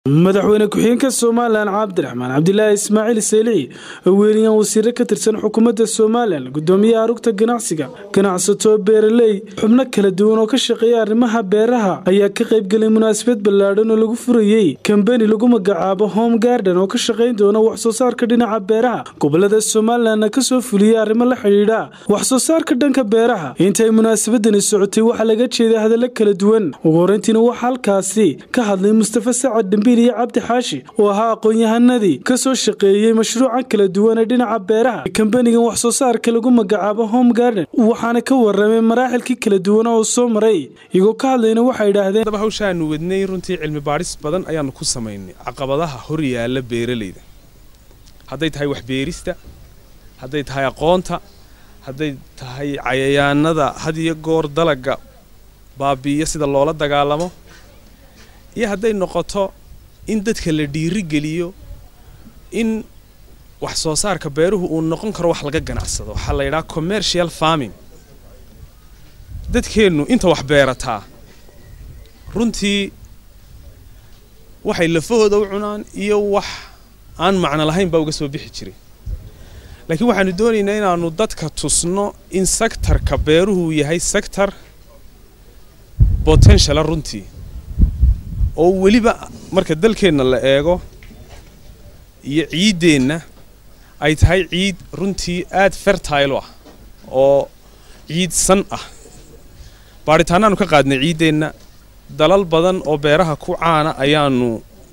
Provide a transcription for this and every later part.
madaxweyne ku-xigeenka somalilan cabdiraxmaan cabdilaahi ismaaciil seylici oo weeliyaan wasiiro ka tirsan xukuumadda somalilan gudoomiyaha arugta ganacsiga ganacsato beeraley xubno kala duwan oo ka shaqeeya arrimaha beeraha ayaa ka qaybgelay munaasabad ballaadhan oo lagu furayey kambeni lagu magacaabo home garden oo ka shaqayn doona waxsoo saarka dhinaca beeraha gobolada somalilanna kasoo fuliyey arrimo la xidhiidha waxsoo saarka dhanka beeraha intaay munaasabadani socotay waxaa laga jeeday hadallo kala duwan ugu horeyntiina waxaa halkaasi ka hadlay mustafa sacad dhambiil iyo cabdi xaashi oo ahaa aqoon-yahanadii kasoo shaqeeyey mashruuca kala duwan ee dhinaca beeraha kambenigan waxsoo saarka lagu magacaabo home garden waxaana ka waramay maraaxilkii kala duwan oo soo maray iyagoo ka hadlayna waxay idhaahdeen daba hawshaanu wadnay runtii cilmi baadhis badan ayaanu ku samaynay caqabadaha hor yaalla beeralayda hadday tahay waxbeerista hadday tahay aqoonta hadday tahay cayayaanada had iyo goor dalaga baabi'iyo sida loola dagaalamo iyo hadday noqoto in dadka la dhiiri geliyo in wax soo saarka beeruhu uu noqon karo wax laga ganacsado waxaa la yidhaha commercial farming dadkeennu inta wax beerataa runtii waxay lafahooda u cunaan iyo wax aan macno lahayn baa uga soo bixi jiray laakiin waxaanu doonaynaa inaanu dadka tusno in sektarka beeruhu yahay sektor potentiala runtii oo weliba marka dalkeenna la eego iyo ciiddeenna ay tahay ciid runtii aad fertile u ah oo ciid san ah baadhitaanaanu ka qaadnay ciiddeenna dalal badan oo beeraha ku caana ayaanu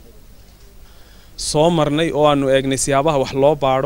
soo marnay oo aanu eegnay siyaabaha wax loo baadho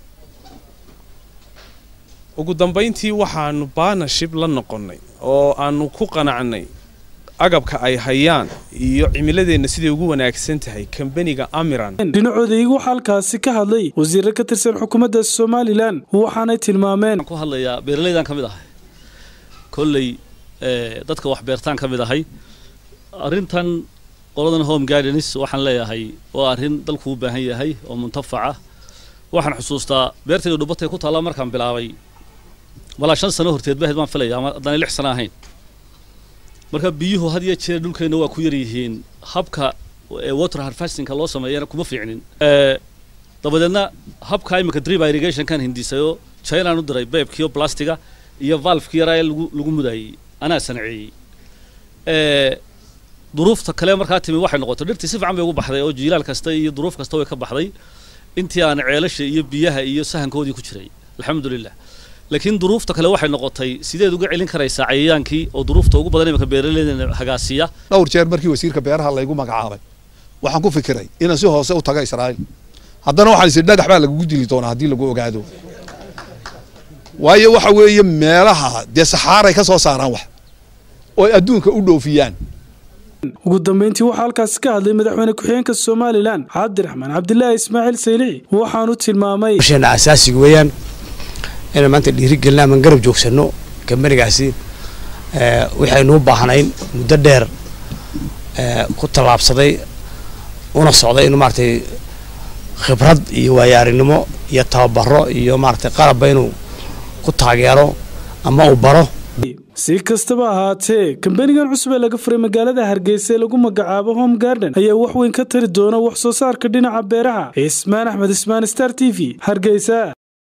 ugu dambayntii waxaanu baanashib la noqonnay oo aanu ku qanacnay agabka ay hayaan iyo cimiladeenna siday ugu wanaagsan tahay kambeniga amiran dhinacooda iyagu halkaasi ka hadlay wasiiro ka tirsan xukuumadda somalilan waxaanay tilmaameen ku hadlayaa beeraleydan ka mid ahay kolley dadka wax beertaan ka mid ahay arrintan qoladan home gardens waxaan leeyahay waa arrin dalku u baahan yahay oo muntafaca waxaan xusuustaa beertayda dhubatay ku taalla markaan bilaabay malaa shan sano horteed bahed baan filaya ama haddana lix sano ahayn marka biyuhu had iyo jeer dhulkeenna waa ku yar yihiin habka water harvestingka loo sameeyana kuma fiicnin dabadeedna habka imika drip irrigationkan hindisayoo chinaan u diray beebkiyo blastiga iyo valveki yaraa ee lagu lagu mudayey anaa sanaceeyey duruufta kale markaa timi waxay noqotay dhirtii si fiican bay ugu baxday oo jiilaal kasta iyo duruuf kasta way ka baxday intii aan ceelasha iyo biyaha iyo sahankoodii ku jiray alxamdulilah laakiin duruufta kale waxay noqotay sideed uga celin karaysaa cayayaankii oo duruufta ugu badan imika beeraleyda hagaasiya dhowr jeer markii wasiirka beeraha laygu magacaabay waxaan ku fikiray inaan si hoose u taga israa'iil haddana waxaan is dhagax baa lagugu dili doonaa haddii lagu ogaado waayo waxa weeye meelaha dee saxaaray ka soo saaraan wax oo adduunka u dhoofiyaan ugu dambeyntii waxaa halkaasi ka hadlay madaxweyne ku-xigeenka somalilan cabdiraxmaan cabdilaahi ismaaciil saylici waxaanu tilmaamay sheena asaasiga weeyaan inaan maanta dhiirigelina aman garab joogsanno kambanigaasi waxaynuu baahnayn muddo dheer ku tallaabsaday una socday inuu maaratay khibrad iyo waayaarinimo iyo tababaro iyo maaratay qalabba inuu ku taageero ama uu baro si kastaba ahaatee kambenigan cusub ee laga furay magaalada hargeysa ee lagu magacaabo home garden ayaa wax weyn ka tari doona wax soo saarka dhinaca beeraha cismaan axmed ismaan star t v hargeysa